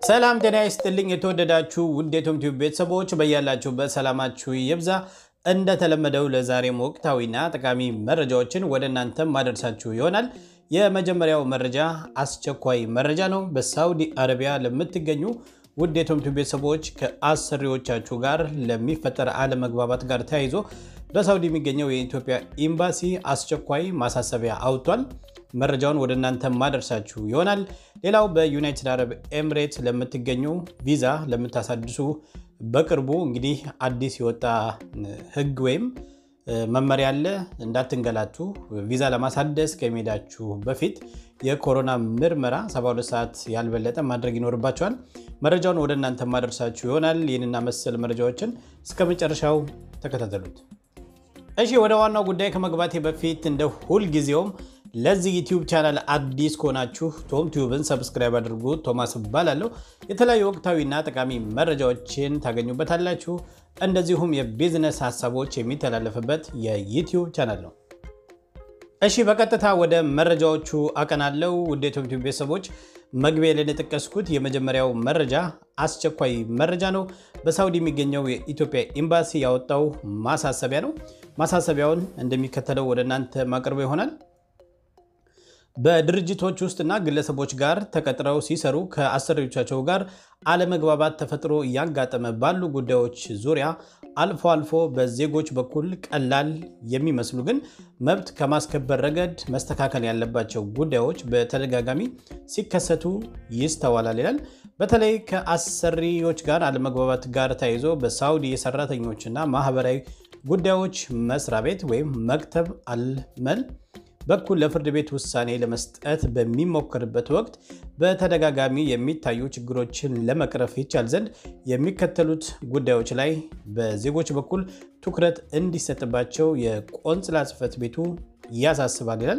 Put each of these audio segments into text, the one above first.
ሰላም ጤና ይስጥልኝ። የተወደዳችሁ ውድ የቶም ቲዩብ ቤተሰቦች በያላችሁበት ሰላማችሁ ይብዛ። እንደተለመደው ለዛሬም ወቅታዊና ጠቃሚ መረጃዎችን ወደ እናንተም ማደርሳችሁ ይሆናል። የመጀመሪያው መረጃ አስቸኳይ መረጃ ነው። በሳውዲ አረቢያ ለምትገኙ ውድ የቶም ቲዩብ ቤተሰቦች ከአሰሪዎቻችሁ ጋር ለሚፈጠር አለመግባባት ጋር ተያይዞ በሳውዲ የሚገኘው የኢትዮጵያ ኤምባሲ አስቸኳይ ማሳሰቢያ አውጥቷል። መረጃውን ወደ እናንተ ማደርሳችሁ ይሆናል። ሌላው በዩናይትድ አረብ ኤምሬት ለምትገኙ ቪዛ ለምታሳድሱ በቅርቡ እንግዲህ አዲስ የወጣ ሕግ ወይም መመሪያ አለ። እንዳትንገላቱ ቪዛ ለማሳደስ ከመሄዳችሁ በፊት የኮሮና ምርመራ 72 ሰዓት ያልበለጠ ማድረግ ይኖርባቸዋል። መረጃውን ወደ እናንተ ማደርሳችሁ ይሆናል። ይህንና መሰል መረጃዎችን እስከ መጨረሻው ተከታተሉት። እሺ ወደ ዋናው ጉዳይ ከመግባቴ በፊት እንደ ሁልጊዜውም ለዚህ ዩቲዩብ ቻናል አዲስ ከሆናችሁ ቶም ቲዩብን ሰብስክራይብ አድርጉ። ቶማስ እባላለሁ። የተለያዩ ወቅታዊና ጠቃሚ መረጃዎችን ታገኙበታላችሁ። እንደዚሁም የቢዝነስ ሀሳቦች የሚተላለፍበት የዩቲዩብ ቻናል ነው። እሺ በቀጥታ ወደ መረጃዎቹ አቀናለው። ውድ የቶም ቲዩብ ቤተሰቦች መግቢያ ላይ የጠቀስኩት የመጀመሪያው መረጃ አስቸኳይ መረጃ ነው። በሳውዲ የሚገኘው የኢትዮጵያ ኤምባሲ ያወጣው ማሳሰቢያ ነው። ማሳሰቢያውን እንደሚከተለው ወደ እናንተ ማቅርበ ይሆናል። በድርጅቶች ውስጥና ግለሰቦች ጋር ተቀጥረው ሲሰሩ ከአሰሪዎቻቸው ጋር አለመግባባት ተፈጥሮ እያጋጠመ ባሉ ጉዳዮች ዙሪያ አልፎ አልፎ በዜጎች በኩል ቀላል የሚመስሉ ግን መብት ከማስከበር ረገድ መስተካከል ያለባቸው ጉዳዮች በተደጋጋሚ ሲከሰቱ ይስተዋላል ይላል። በተለይ ከአሰሪዎች ጋር አለመግባባት ጋር ተያይዞ በሳውዲ የሰራተኞችና ማህበራዊ ጉዳዮች መስሪያ ቤት ወይም መክተብ አልመል በኩል ለፍርድ ቤት ውሳኔ ለመስጠት በሚሞከርበት ወቅት በተደጋጋሚ የሚታዩ ችግሮችን ለመቅረፍ ይቻል ዘንድ የሚከተሉት ጉዳዮች ላይ በዜጎች በኩል ትኩረት እንዲሰጥባቸው የቆንጽላ ጽሕፈት ቤቱ ያሳስባል ይላል።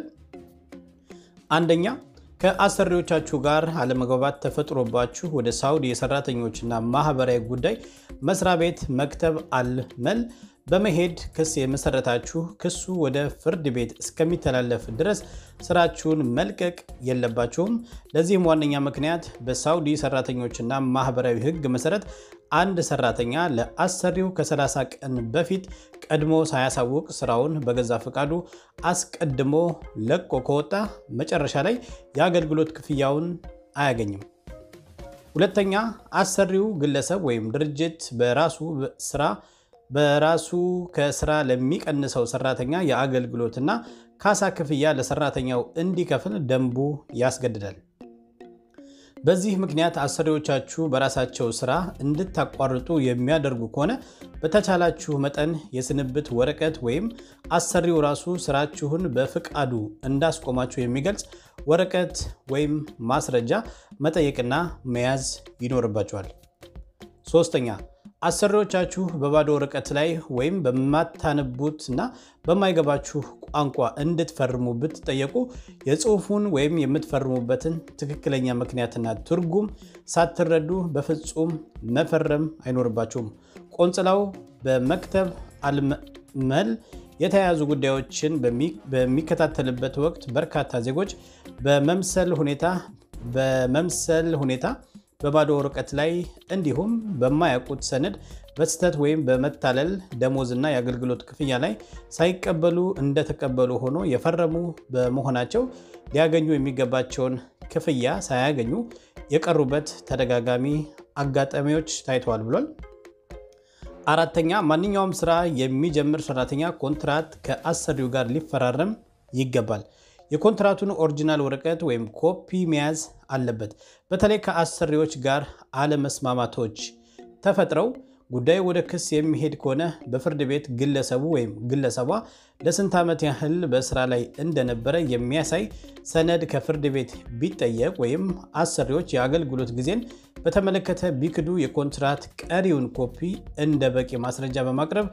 አንደኛ ከአሰሪዎቻችሁ ጋር አለመግባባት ተፈጥሮባችሁ ወደ ሳውዲ የሰራተኞችና ማህበራዊ ጉዳይ መስሪያ ቤት መክተብ አልመል በመሄድ ክስ የመሰረታችሁ ክሱ ወደ ፍርድ ቤት እስከሚተላለፍ ድረስ ስራችሁን መልቀቅ የለባችሁም። ለዚህም ዋነኛ ምክንያት በሳውዲ ሰራተኞችና ማህበራዊ ሕግ መሰረት አንድ ሰራተኛ ለአሰሪው ከ30 ቀን በፊት ቀድሞ ሳያሳውቅ ስራውን በገዛ ፈቃዱ አስቀድሞ ለቆ ከወጣ መጨረሻ ላይ የአገልግሎት ክፍያውን አያገኝም። ሁለተኛ አሰሪው ግለሰብ ወይም ድርጅት በራሱ ስራ በራሱ ከስራ ለሚቀንሰው ሰራተኛ የአገልግሎትና ካሳ ክፍያ ለሰራተኛው እንዲከፍል ደንቡ ያስገድዳል። በዚህ ምክንያት አሰሪዎቻችሁ በራሳቸው ስራ እንድታቋርጡ የሚያደርጉ ከሆነ በተቻላችሁ መጠን የስንብት ወረቀት ወይም አሰሪው ራሱ ስራችሁን በፍቃዱ እንዳስቆማችሁ የሚገልጽ ወረቀት ወይም ማስረጃ መጠየቅና መያዝ ይኖርባችኋል። ሶስተኛ አሰሪዎቻችሁ በባዶ ወረቀት ላይ ወይም በማታነቡት እና በማይገባችሁ ቋንቋ እንድትፈርሙ ብትጠየቁ የጽሑፉን ወይም የምትፈርሙበትን ትክክለኛ ምክንያትና ትርጉም ሳትረዱ በፍጹም መፈረም አይኖርባችሁም። ቆንጽላው በመክተብ አልመል የተያያዙ ጉዳዮችን በሚከታተልበት ወቅት በርካታ ዜጎች በመምሰል ሁኔታ በመምሰል ሁኔታ በባዶ ወረቀት ላይ እንዲሁም በማያውቁት ሰነድ በስህተት ወይም በመታለል ደሞዝና የአገልግሎት ክፍያ ላይ ሳይቀበሉ እንደተቀበሉ ሆኖ የፈረሙ በመሆናቸው ሊያገኙ የሚገባቸውን ክፍያ ሳያገኙ የቀሩበት ተደጋጋሚ አጋጣሚዎች ታይተዋል ብሏል። አራተኛ ማንኛውም ስራ የሚጀምር ሰራተኛ ኮንትራት ከአሰሪው ጋር ሊፈራረም ይገባል። የኮንትራቱን ኦሪጂናል ወረቀት ወይም ኮፒ መያዝ አለበት። በተለይ ከአሰሪዎች ጋር አለመስማማቶች ተፈጥረው ጉዳዩ ወደ ክስ የሚሄድ ከሆነ በፍርድ ቤት ግለሰቡ ወይም ግለሰቧ ለስንት ዓመት ያህል በስራ ላይ እንደነበረ የሚያሳይ ሰነድ ከፍርድ ቤት ቢጠየቅ ወይም አሰሪዎች የአገልግሎት ጊዜን በተመለከተ ቢክዱ የኮንትራት ቀሪውን ኮፒ እንደ በቂ ማስረጃ በማቅረብ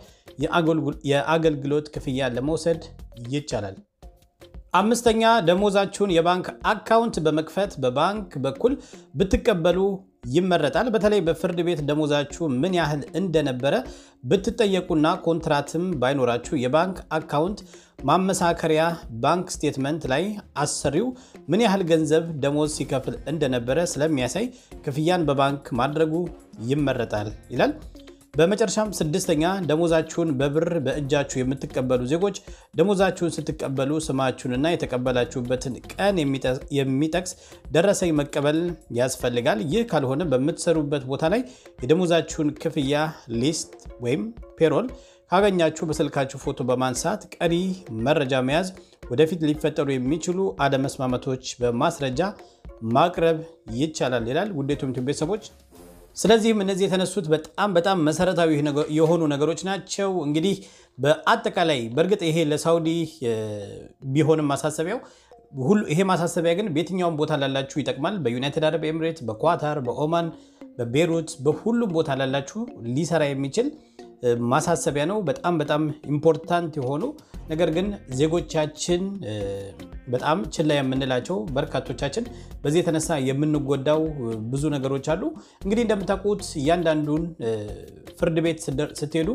የአገልግሎት ክፍያ ለመውሰድ ይቻላል። አምስተኛ ደሞዛችሁን የባንክ አካውንት በመክፈት በባንክ በኩል ብትቀበሉ ይመረጣል። በተለይ በፍርድ ቤት ደሞዛችሁ ምን ያህል እንደነበረ ብትጠየቁና ኮንትራትም ባይኖራችሁ የባንክ አካውንት ማመሳከሪያ ባንክ ስቴትመንት ላይ አሰሪው ምን ያህል ገንዘብ ደሞዝ ሲከፍል እንደነበረ ስለሚያሳይ ክፍያን በባንክ ማድረጉ ይመረጣል ይላል። በመጨረሻም ስድስተኛ ደሞዛችሁን በብር በእጃችሁ የምትቀበሉ ዜጎች ደሞዛችሁን ስትቀበሉ ስማችሁንና የተቀበላችሁበትን ቀን የሚጠቅስ ደረሰኝ መቀበል ያስፈልጋል። ይህ ካልሆነ በምትሰሩበት ቦታ ላይ የደሞዛችሁን ክፍያ ሊስት ወይም ፔሮል ካገኛችሁ በስልካችሁ ፎቶ በማንሳት ቀሪ መረጃ መያዝ ወደፊት ሊፈጠሩ የሚችሉ አለመስማማቶች በማስረጃ ማቅረብ ይቻላል ይላል። ውድ የኢትዮ ቤተሰቦች ስለዚህም እነዚህ የተነሱት በጣም በጣም መሰረታዊ የሆኑ ነገሮች ናቸው። እንግዲህ በአጠቃላይ በእርግጥ ይሄ ለሳውዲ ቢሆንም ማሳሰቢያው ይሄ ማሳሰቢያ ግን በየትኛውም ቦታ ላላችሁ ይጠቅማል። በዩናይትድ አረብ ኤምሬት፣ በኳታር፣ በኦማን፣ በቤሩት በሁሉም ቦታ ላላችሁ ሊሰራ የሚችል ማሳሰቢያ ነው። በጣም በጣም ኢምፖርታንት የሆኑ ነገር ግን ዜጎቻችን በጣም ችላ የምንላቸው በርካቶቻችን በዚህ የተነሳ የምንጎዳው ብዙ ነገሮች አሉ። እንግዲህ እንደምታውቁት እያንዳንዱን ፍርድ ቤት ስትሄዱ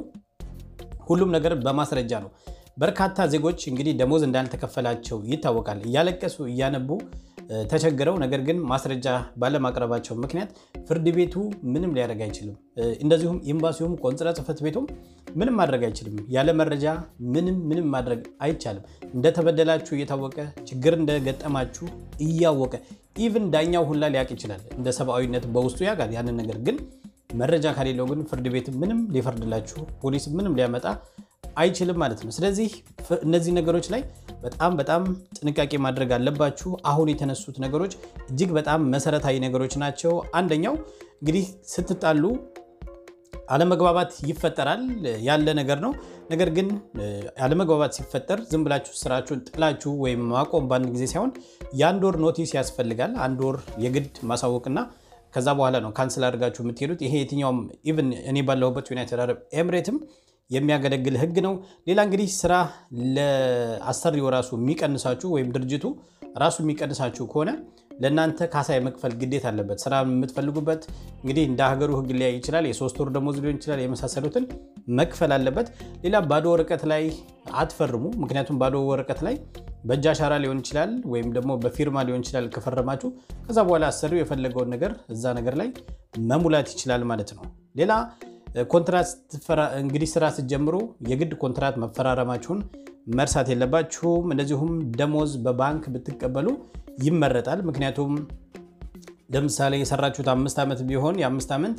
ሁሉም ነገር በማስረጃ ነው። በርካታ ዜጎች እንግዲህ ደሞዝ እንዳልተከፈላቸው ይታወቃል። እያለቀሱ እያነቡ ተቸግረው ነገር ግን ማስረጃ ባለማቅረባቸው ምክንያት ፍርድ ቤቱ ምንም ሊያደርግ አይችልም። እንደዚሁም ኤምባሲውም ቆንጽላ ጽሕፈት ቤቱም ምንም ማድረግ አይችልም። ያለ መረጃ ምንም ምንም ማድረግ አይቻልም። እንደተበደላችሁ እየታወቀ ችግር እንደገጠማችሁ እያወቀ ኢቭን ዳኛው ሁላ ሊያውቅ ይችላል። እንደ ሰብአዊነት በውስጡ ያውቃል ያንን ነገር ግን መረጃ ከሌለው ግን ፍርድ ቤት ምንም ሊፈርድላችሁ ፖሊስ ምንም ሊያመጣ አይችልም ማለት ነው። ስለዚህ እነዚህ ነገሮች ላይ በጣም በጣም ጥንቃቄ ማድረግ አለባችሁ። አሁን የተነሱት ነገሮች እጅግ በጣም መሰረታዊ ነገሮች ናቸው። አንደኛው እንግዲህ ስትጣሉ አለመግባባት ይፈጠራል ያለ ነገር ነው። ነገር ግን አለመግባባት ሲፈጠር ዝም ብላችሁ ስራችሁን ጥላችሁ ወይም ማቆም በአንድ ጊዜ ሳይሆን የአንድ ወር ኖቲስ ያስፈልጋል። አንድ ወር የግድ ማሳወቅና ከዛ በኋላ ነው ካንስል አድርጋችሁ የምትሄዱት። ይሄ የትኛውም ኢቭን እኔ ባለሁበት ዩናይትድ አረብ ኤምሬትም የሚያገለግል ህግ ነው። ሌላ እንግዲህ ስራ ለአሰሪው ራሱ የሚቀንሳችሁ ወይም ድርጅቱ ራሱ የሚቀንሳችሁ ከሆነ ለእናንተ ካሳ የመክፈል ግዴታ አለበት። ስራ የምትፈልጉበት እንግዲህ እንደ ሀገሩ ህግ ሊያይ ይችላል። የሶስት ወር ደሞዝ ሊሆን ይችላል። የመሳሰሉትን መክፈል አለበት። ሌላ ባዶ ወረቀት ላይ አትፈርሙ። ምክንያቱም ባዶ ወረቀት ላይ በእጅ አሻራ ሊሆን ይችላል ወይም ደግሞ በፊርማ ሊሆን ይችላል ከፈረማችሁ። ከዛ በኋላ አሰሪው የፈለገውን ነገር እዛ ነገር ላይ መሙላት ይችላል ማለት ነው። ሌላ ኮንትራት እንግዲህ ስራ ስትጀምሩ የግድ ኮንትራት መፈራረማችሁን መርሳት የለባችሁም። እንደዚሁም ደሞዝ በባንክ ብትቀበሉ ይመረጣል። ምክንያቱም ለምሳሌ የሰራችሁት አምስት ዓመት ቢሆን የአምስት ዓመት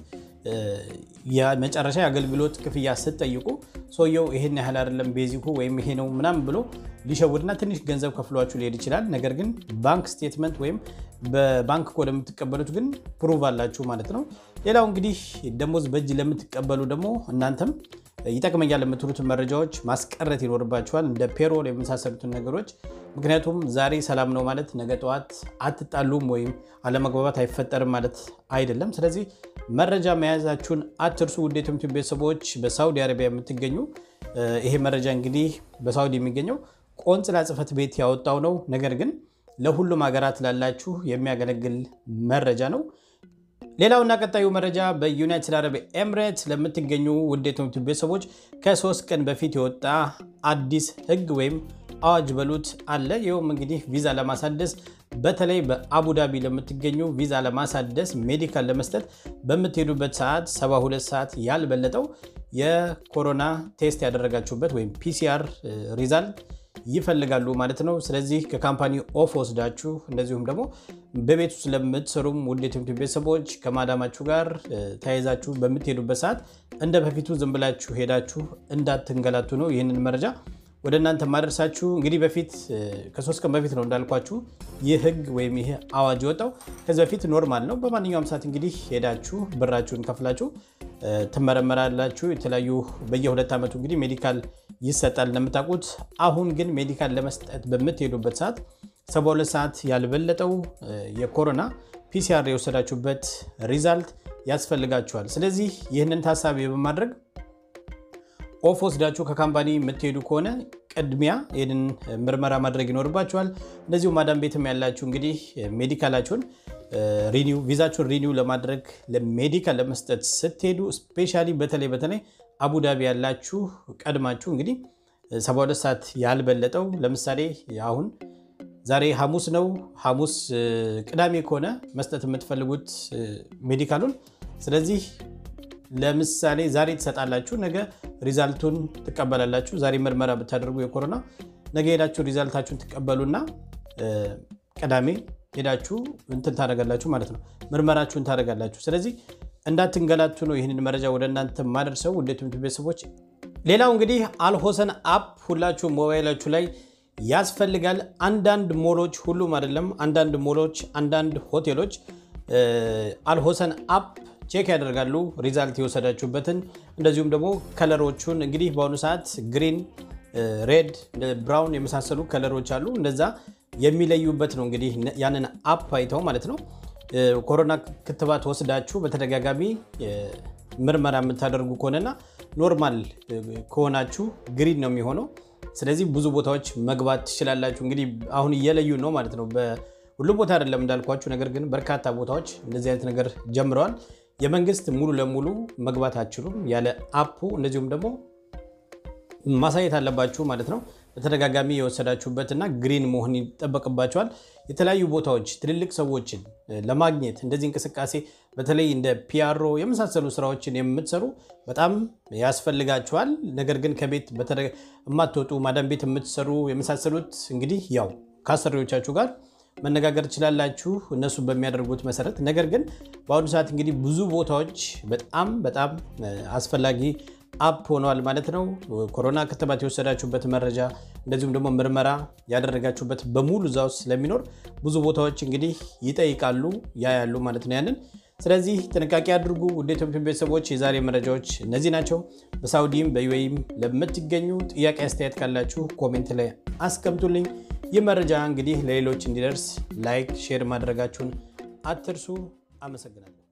የመጨረሻ የአገልግሎት ክፍያ ስትጠይቁ ሰውየው ይሄን ያህል አይደለም ቤዚኩ ወይም ይሄ ነው ምናምን ብሎ ሊሸውድና ትንሽ ገንዘብ ከፍሏችሁ ሊሄድ ይችላል። ነገር ግን ባንክ ስቴትመንት ወይም በባንክ ኮድ የምትቀበሉት ግን ፕሩቭ አላችሁ ማለት ነው። ሌላው እንግዲህ ደሞዝ በእጅ ለምትቀበሉ ደግሞ እናንተም ይጠቅመኛል የምትሉትን መረጃዎች ማስቀረት ይኖርባችኋል፣ እንደ ፔሮል የመሳሰሉትን ነገሮች። ምክንያቱም ዛሬ ሰላም ነው ማለት ነገ ጠዋት አትጣሉም ወይም አለመግባባት አይፈጠርም ማለት አይደለም። ስለዚህ መረጃ መያዛችሁን አትርሱ። ውድ የኢትዮ ቤተሰቦች በሳውዲ አረቢያ የምትገኙ ይሄ መረጃ እንግዲህ በሳውዲ የሚገኘው ቆንጽላ ጽሕፈት ቤት ያወጣው ነው። ነገር ግን ለሁሉም ሀገራት ላላችሁ የሚያገለግል መረጃ ነው። ሌላውና ቀጣዩ መረጃ በዩናይትድ አረብ ኤምሬት ለምትገኙ ውድ የኢትዮ ቤተሰቦች ከሶስት ቀን በፊት የወጣ አዲስ ሕግ ወይም አዋጅ በሉት አለ። ይኸውም እንግዲህ ቪዛ ለማሳደስ በተለይ በአቡዳቢ ለምትገኙ ቪዛ ለማሳደስ ሜዲካል ለመስጠት በምትሄዱበት ሰዓት 72 ሰዓት ያልበለጠው የኮሮና ቴስት ያደረጋችሁበት ወይም ፒሲአር ሪዛልት ይፈልጋሉ ማለት ነው። ስለዚህ ከካምፓኒ ኦፍ ወስዳችሁ እንደዚሁም ደግሞ በቤት ውስጥ ለምትሰሩም ውድ የኢትዮ ቤተሰቦች ከማዳማችሁ ጋር ተያይዛችሁ በምትሄዱበት ሰዓት እንደ በፊቱ ዝም ብላችሁ ሄዳችሁ እንዳትንገላቱ ነው ይህንን መረጃ ወደ እናንተ ማደርሳችሁ። እንግዲህ በፊት ከሶስት ቀን በፊት ነው እንዳልኳችሁ ይህ ህግ ወይም ይህ አዋጅ የወጣው። ከዚህ በፊት ኖርማል ነው። በማንኛውም ሰዓት እንግዲህ ሄዳችሁ ብራችሁን ከፍላችሁ ትመረመራላችሁ። የተለያዩ በየሁለት ዓመቱ እንግዲህ ሜዲካል ይሰጣል እንደምታውቁት። አሁን ግን ሜዲካል ለመስጠት በምትሄዱበት ሰዓት 72 ሰዓት ያልበለጠው የኮሮና ፒሲአር የወሰዳችሁበት ሪዛልት ያስፈልጋችኋል። ስለዚህ ይህንን ታሳቢ በማድረግ ኦፍ ወስዳችሁ ከካምፓኒ የምትሄዱ ከሆነ ቅድሚያ ይህንን ምርመራ ማድረግ ይኖርባቸዋል። እንደዚሁ ማዳም ቤትም ያላችሁ እንግዲህ ሜዲካላችሁን ሪኒው ቪዛችሁን ሪኒው ለማድረግ ለሜዲካል ለመስጠት ስትሄዱ ስፔሻሊ በተለይ በተለይ አቡዳቢ ያላችሁ ቀድማችሁ እንግዲህ 72 ሰዓት ያልበለጠው ለምሳሌ አሁን ዛሬ ሐሙስ ነው። ሐሙስ ቅዳሜ ከሆነ መስጠት የምትፈልጉት ሜዲካሉን ስለዚህ ለምሳሌ ዛሬ ትሰጣላችሁ፣ ነገ ሪዛልቱን ትቀበላላችሁ። ዛሬ ምርመራ ብታደርጉ የኮሮና ነገ ሄዳችሁ ሪዛልታችሁን ትቀበሉና ቅዳሜ ሄዳችሁ እንትን ታደርጋላችሁ ማለት ነው፣ ምርመራችሁን ታደርጋላችሁ። ስለዚህ እንዳትንገላቱ ነው ይህንን መረጃ ወደ እናንተ ማደርሰው ውድ ትምህርት ቤተሰቦች። ሌላው እንግዲህ አልሆሰን አፕ ሁላችሁ ሞባይላችሁ ላይ ያስፈልጋል። አንዳንድ ሞሎች፣ ሁሉም አይደለም፣ አንዳንድ ሞሎች፣ አንዳንድ ሆቴሎች አልሆሰን አፕ ቼክ ያደርጋሉ ሪዛልት የወሰዳችሁበትን እንደዚሁም ደግሞ ከለሮቹን እንግዲህ በአሁኑ ሰዓት ግሪን፣ ሬድ፣ ብራውን የመሳሰሉ ከለሮች አሉ። እንደዛ የሚለዩበት ነው እንግዲህ ያንን አፕ አይተው ማለት ነው። ኮሮና ክትባት ወስዳችሁ በተደጋጋሚ ምርመራ የምታደርጉ ከሆነና ኖርማል ከሆናችሁ ግሪን ነው የሚሆነው። ስለዚህ ብዙ ቦታዎች መግባት ትችላላችሁ። እንግዲህ አሁን እየለዩ ነው ማለት ነው። ሁሉም ቦታ አይደለም እንዳልኳችሁ፣ ነገር ግን በርካታ ቦታዎች እንደዚህ አይነት ነገር ጀምረዋል። የመንግስት ሙሉ ለሙሉ መግባት አትችሉም ያለ አፑ። እንደዚሁም ደግሞ ማሳየት አለባችሁ ማለት ነው። በተደጋጋሚ የወሰዳችሁበትና ግሪን መሆን ይጠበቅባቸዋል። የተለያዩ ቦታዎች ትልልቅ ሰዎችን ለማግኘት እንደዚህ እንቅስቃሴ በተለይ እንደ ፒያሮ የመሳሰሉ ስራዎችን የምትሰሩ በጣም ያስፈልጋችኋል። ነገር ግን ከቤት የማትወጡ ማዳም ቤት የምትሰሩ የመሳሰሉት እንግዲህ ያው ከአሰሪዎቻችሁ ጋር መነጋገር ትችላላችሁ እነሱ በሚያደርጉት መሰረት። ነገር ግን በአሁኑ ሰዓት እንግዲህ ብዙ ቦታዎች በጣም በጣም አስፈላጊ አፕ ሆነዋል ማለት ነው። ኮሮና ክትባት የወሰዳችሁበት መረጃ እንደዚሁም ደግሞ ምርመራ ያደረጋችሁበት በሙሉ እዛ ውስጥ ስለሚኖር ብዙ ቦታዎች እንግዲህ ይጠይቃሉ ያ ያሉ ማለት ነው ያንን ስለዚህ ጥንቃቄ አድርጉ። ውድ ኢትዮጵያ ቤተሰቦች የዛሬ መረጃዎች እነዚህ ናቸው። በሳውዲም በዩኤኢም ለምትገኙ ጥያቄ አስተያየት ካላችሁ ኮሜንት ላይ አስቀምጡልኝ። ይህ መረጃ እንግዲህ ለሌሎች እንዲደርስ ላይክ፣ ሼር ማድረጋችሁን አትርሱ። አመሰግናለሁ።